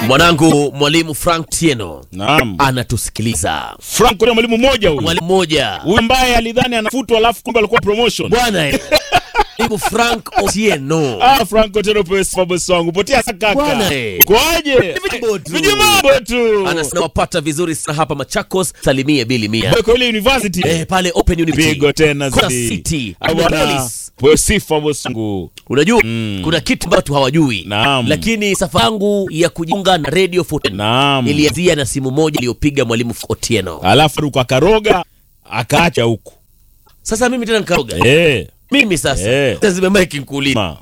Mwanangu mwalimu Frank Tieno Naam. anatusikiliza. Frank ni mwalimu mmoja huyu. Mwalimu mmoja Huyu ambaye alidhani anafutwa alafu kumbe alikuwa promotion. bwana eh. mwalimu Frank Otieno Ah, Frank Otero pesa bosi wangu. Potea kaka. Bwana, eh. Kwaje? Vijimbo tu. Vijimbo tu. anasema wapata vizuri sana hapa Machakos, salimie bili mia Boy, kwa ile university. eh, pale Open University Pigo tena Kuna zaidi. City Ah, bwana. Metropolis. Boy, sifa bosi wangu. Unajua kuna kitu ambacho hawajui, Naam. lakini safari yangu ya kujiunga na Radio 14 Naam. ilianzia na simu moja iliyopiga mwalimu Otieno. Alafu ruka akaroga akaacha huku. Sasa mimi tena nikaroga Eh. mimi sasa Eh. lazima mike nikuulize, Ma.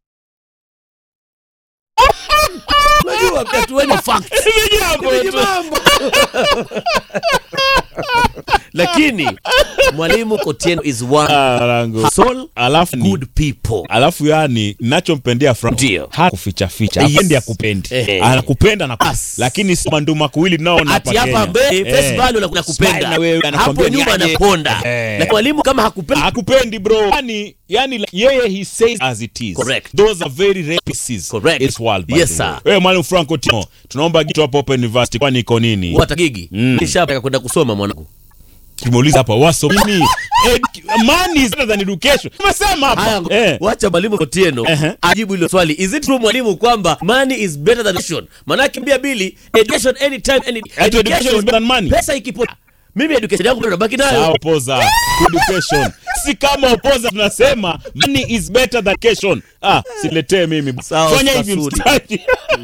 unajua katueni facts Vijambo tu. Vijimambo. lakini mwalimu Otieno is one Ah, langu. soul Alafu ni good people alafu yani nachompendea Frank Ndio. hakuficha ficha Yes. apendi akupendi Eh. anakupenda na As. lakini si manduma kuwili naona ati hapa mbele face value na Smile na kupenda wewe, hapo anakwambia nyuma niaje. anaponda Eh. lakini mwalimu kama hakupendi akupendi bro yani yani like, yeye he says as it is Correct. those are very rare pieces Correct. it's world by Yes, the sir. way. wewe mwalimu Frank Otino tunaomba kitu hapo Open University kwani iko nini wata gigi Mm. nishapaka kwenda kusoma mwanangu tumeuliza hapa waso nini Ed- money is better than education tumesema haya hapa eh wacha mwalimu Otieno Ehe. ajibu hilo swali is it true mwalimu kwamba money is better than education manake mbia bili education anytime any Ati education is better than money? pesa ikipotea mimi education yangu bado nabaki nayo Sawa, opoza education si kama opoza tunasema money is better than education ah siletee mimi Sawa, fanya hivi Sasuri. mstari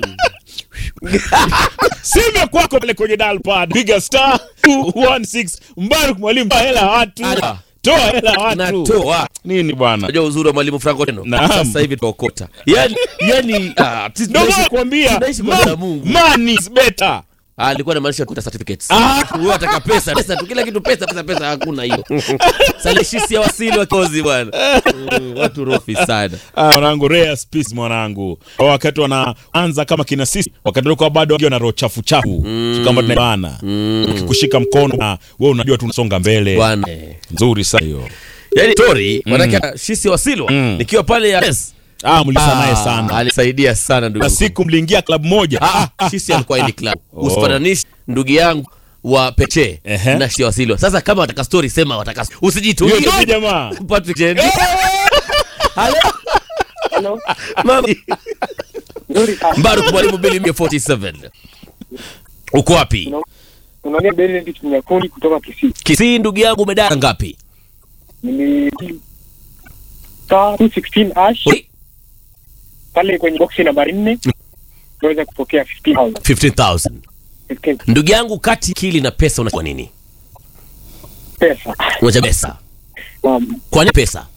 sime kwako pale kwenye dial pad piga star 216 mbaruk mwalimu toa hela watu Ada. toa hela watu natoa nini bwana unajua uzuri wa mwalimu Frank Otieno Naam. sasa hivi tuokota yani yani ah, sisi ndio tunaishi- nakwambia tunaishi kwa jina la Mungu money is better Ah, alikuwa anamaanisha kuta certificates. Ah. Wewe ataka pesa, pesa tu kila kitu pesa, pesa, pesa hakuna hiyo. Salishisi ya wasili wa kozi bwana. Mm, Watu rofi sana. Ah, mwanangu rare species mwanangu Kwa wakati wanaanza kama kina sisi wakati walikuwa bado wakiwa na roho chafu chafu mm. kama tunaibana ukikushika mkono na wewe unajua tunasonga mbele Bwana. nzuri sana hiyo Yaani story, manake shisi ya wasilwa Mm. nikiwa pale ya yes. ah mlisa naye sana Alisaidia sana ndugu. na yangu. siku mliingia klabu moja Ah, ah, shisi alikuwa ili club. Usifananishe ndugu yangu wa Peche Ehe. na shisi ya wasilwa. Sasa kama wataka story sema wataka. hiyo Usijitungie. ndio jamaa Patrick Jendi. Hello. Hello. Mami. Nzuri sana. Mbaruk mwalimu Billy 47. Uko wapi? Unaona Benedict Nyakundi kutoka Kisii. Kisii ndugu yangu umedara ngapi? Nili star 216 hash Oi, pale kwenye boksi nambari 4 naweza kupokea 15000 15,000. 15 Ndugu yangu kati kili na pesa unachukua nini? pesa. Unachagua pesa. Naam. Kwa nini pesa?